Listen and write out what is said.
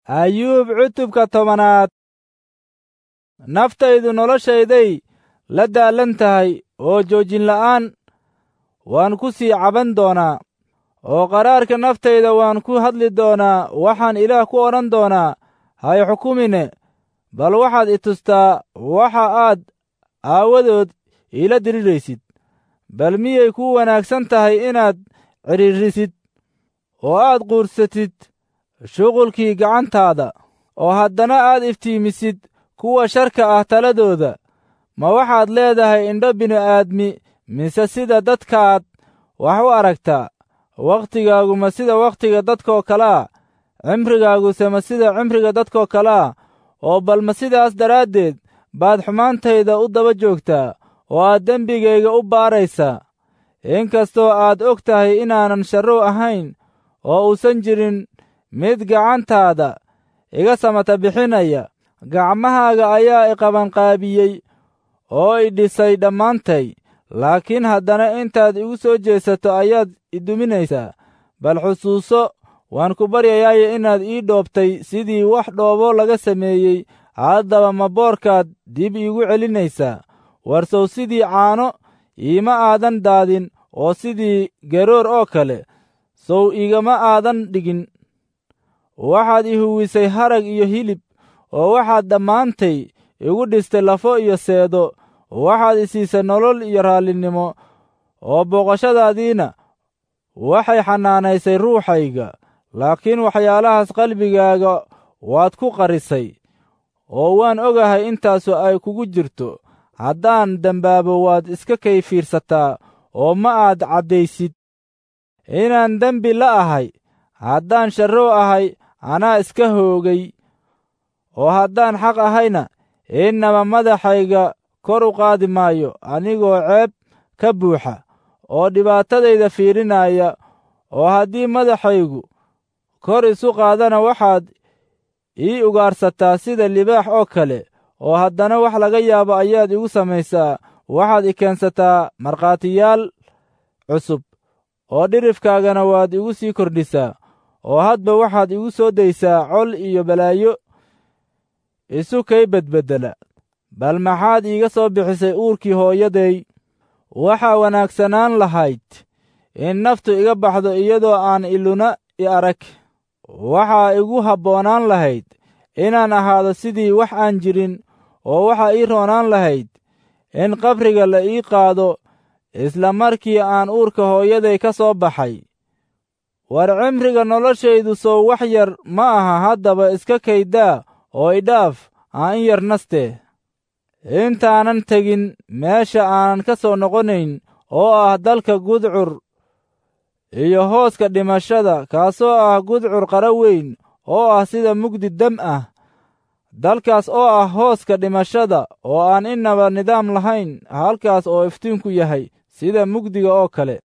ayuub cutubka tobanaad naftaydu noloshayday la daalan tahay oo joojin la'aan waan ku sii caban doonaa oo qaraarka naftayda waan ku hadli doonaa waxaan ilaah ku odhan doonaa hay xukumine bal waxaad i tustaa waxa aad aawadood iila diriraysid bal miyay kuu wanaagsan tahay inaad cidhiidrisid oo aad quursatid shuqulkii gacantaada oo haddana aad iftiimisid kuwa sharka ah taladooda ma waxaad leedahay indho bini'aadmi mise sida dadkaad wax u aragtaa wakhtigaagu ma sida wakhtiga dadkoo kalea cimrigaaguse ma sida cimriga dadkoo kalea oo bal ma sidaas daraaddeed baad xumaantayda u daba joogtaa oo aad dembigayga u baaraysaa inkastoo aad og tahay inaanan sharrow ahayn oo uusan jirin mid gacantaada iga samata bixinaya gacmahaaga ayaa i qabanqaabiyey oo i dhisay dhammaantay laakiin haddana intaad igu soo jeesato ayaad i duminaysaa bal xusuuso waan ku baryayaaye inaad ii dhoobtay sidii wax dhoobo laga sameeyey haddaba ma boorkaad dib iigu celinaysaa warsow sidii caano iima aadan daadin oo sidii garoor oo kale sow igama aadan dhigin waxaad i huwisay harag iyo hilib oo waxaad dhammaantay igu dhistay lafo iyo seedo waxaad i siisay nolol iyo raallinimo oo booqashadaadiina waxay xanaanaysay ruuxayga laakiin waxyaalahaas qalbigaaga waad ku qarisay oo waan ogahay intaasu ay kugu jirto haddaan dembaabo waad iska kay fiirsataa oo ma aad caddaysid inaan dembi la ahay haddaan sharrow ahay anaa iska hoogay oo haddaan xaq ahayna innaba madaxayga kor u qaadi maayo anigoo ceeb ka buuxa oo dhibaatadayda fiirinaya oo haddii madaxaygu kor isu qaadana waxaad ii ugaarsataa sida libaax oo kale oo haddana wax laga yaabo ayaad igu samaysaa waxaad i keensataa markhaatiyaal cusub oo dhirifkaagana waad igu sii kordhisaa oo hadba waxaad igu soo daysaa col iyo balaayo isu kay bedbeddela bal maxaad iiga soo bixisay uurkii hooyaday waxaa wanaagsanaan lahayd in naftu iga baxdo iyadoo aan iluna i arag waxaa igu habboonaan lahayd inaan ahaado sidii wax aan jirin oo waxaa ii roonaan lahayd in qabriga la ii qaado isla markii aan uurka hooyaday ka soo baxay war cimriga noloshaydu sow wax yar ma aha haddaba iska kaydaa oo idhaaf aan in yar nastee intaanan tegin meesha aanan ka soo noqonayn oo ah dalka gudcur iyo hooska dhimashada kaasoo ah gudcur qara weyn oo ah sida mugdi dam ah dalkaas oo ah hooska dhimashada oo aan innaba nidaam lahayn halkaas oo iftiinku yahay sida mugdiga oo kale